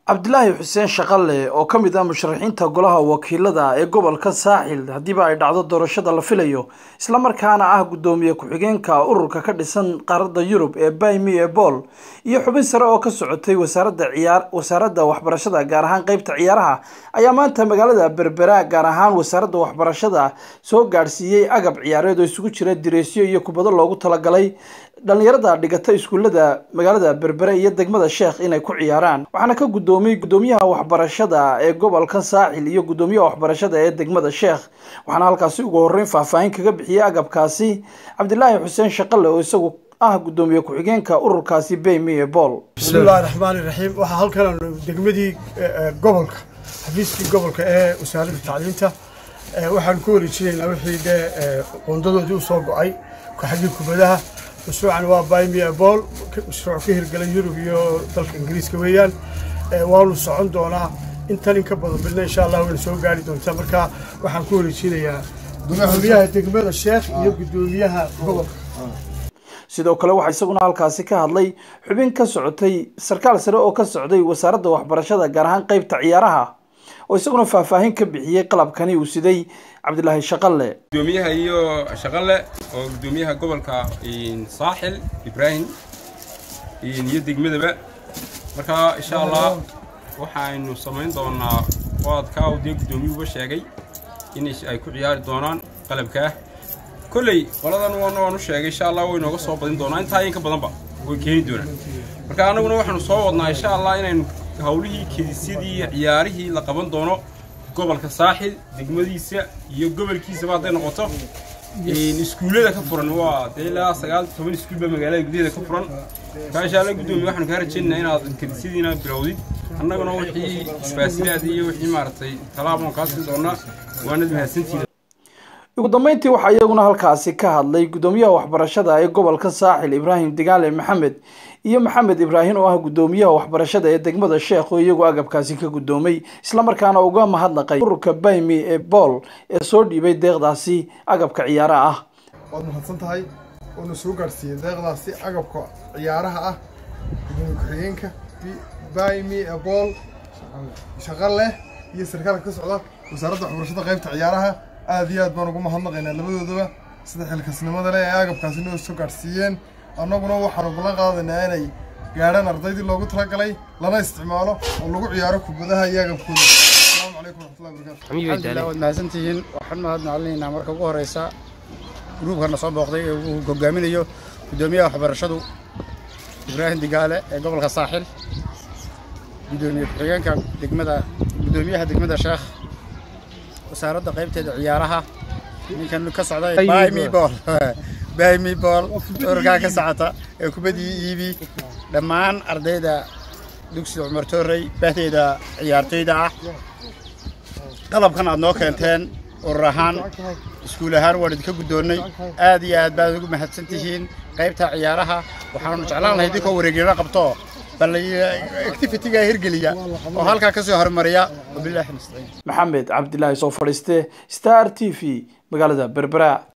cabdilaahi xuseen shaqale oo ka mid ah musharaxiinta golaha wakiilada ee gobolka saaxil haddiiba ay dhacdo doorashada la filayo islamarkaana ah guddoomiye ku-xigeenka ururka ka dhisan qaaradda yurub ee baymi ee bool iyo xubin sare oo ka socotay wasaaradda ciyaar wasaaradda waxbarashada gaar ahaan qeybta ciyaaraha ayaa maanta magaalada berbera gaar ahaan wasaaradda waxbarashada soo gaadhsiiyey agab ciyaareed oo isugu jira direesyo iyo kubado loogu talagalay dhalinyarada dhigata iskuullada magaalada berbere iyo degmada sheekh inay ku ciyaaraan waxaana ka guddoomiyey guddoomiyaha waxbarashada ee gobolka saaxil iyo guddoomiyaha waxbarashada ee degmada sheekh waxaana halkaasi ugu horreyn faahfaahin kaga bixiyey agabkaasi cabdilaahi xuseen shaqale oo isagu ah guddoomiye ku-xigeenka ururkaasi baymi ee bool bismillahi raxmaani raxiim waxaa halkan degmadii gobolka xafiiskii gobolka ee wasaaradda tacliinta waxaan ku wareejinaynaa wixii dee qoondadoodii usoo go-ay xaggii kubadaha mashruucan waa bymia bool mashruuc ka hirgelay yurub iyo dalka ingiriiska weeyaan waanu socon doonaa intan in ka badan bilna insha allah wayna soo gaari doontaa marka waxaan ku wareejinayaa guddoomiyaha degmada sheekh iyo guddoomiyaha gobolka sidoo kale waxaa isaguna halkaasi ka hadlay xubin ka socotay sarkaal sare oo ka socday wasaaradda waxbarashada gaar ahaan qeybta ciyaaraha oo isaguna faahfaahin ka bixiyey qalabkani uu siday cabdilaahi shaqale gudoomiyaha iyo shaqale oo gudoomiyaha gobolka saaxil ibraahim iyo degmadaba marka insha allah waxaynu samayn doonaa waadkaa uu dee guddoomiyuhuba sheegay in ay ku ciyaari doonaan qalabkaa kolley qoladan waana waan u sheegay insha allah way nooga soo badin doonaa intaa inka badanba way keeni doonaan marka annaguna waxaanu soo wadnaa insha allah inaynu hawlihii kedisyadii ciyaarihii la qaban doono gobolka saaxil degmadiisa iyo gobolkiisaba hadday noqoto iskuullada ka furan waa dee ilaa sagaal toban iskuul baa magaalada gudaheeda ka furan markaa insha alla guddoomiye waxaanu kaa rajaynaynaa inaad kedisyadiina bilowdid annaguna wixii isfaasilaada iyo wixii maaragtay talaaboon kaa siin doonaa waanad mahadsantiida ugu dambeyntii waxaa iyaguna halkaasi ka hadlay guddoomiyaha waxbarashada ee gobolka saaxil ibraahim digaale maxamed iyo maxamed ibraahim oo ah guddoomiyaha waxbarashada ee degmada sheekh oo iyagu agabkaasi ka guddoomay islamarkaana uga mahadnaqay ururka baymi ee bool ee soo dhiibay deeqdaasi agabka ciyaaraha ah waad mahadsan tahay oona soo gaadhsiiyey deeqdaasi agabka ciyaaraha ah gudoomiye ku-xigeenka baymi ee bool shaqo leh iyo sarkaalka ka socda wasaaradda waxbarashada qaybta ciyaaraha aad iyo aad baan ugu mahadnaqaynaa labadoodaba sida xilkasnimada leh ee agabkaasi noo soo gaadhsiiyeen annaguna waxaanu ballan qaadaynaa inay gaadhaan ardaydii loogu talagalay lana isticmaalo oo lagu ciyaaro kubadaha iyo agabkooda asalaamu calaykum waraxmatullahi wabarakatu alxamdulilah waad mahadsantihiin waxaan mahadnacalinaynaa marka ugu horeysa gruubkana soo booqday ee uu hogaaminayo guddoomiyaha waxbarashadu ibraahim digaale ee gobolka saaxil guddoomiye ku-xigeenka degmada guddoomiyaha degmada sheekh wasaaradda qaybteeda ciyaaraha ninkan ka socda bymibol bymibol ururkaa ka socota ee kubadii iibi dhammaan ardayda dugsiga cumar toorey bahdeeda ciyaartoyda ah qalabkan aad noo keenteen urur ahaan iskuul ahaan waan idinka guddoonnay aad iyo aad baad ugu mahadsan tihiin qaybta ciyaaraha waxaanu jeclaan lahay idinkoo wareegina qabto bal activitiga hirgeliya oo halkaa ka soo hormariya wabillahi nastaciin maxamed cabdilaahi soo fadhiiste star t v magaalada berbera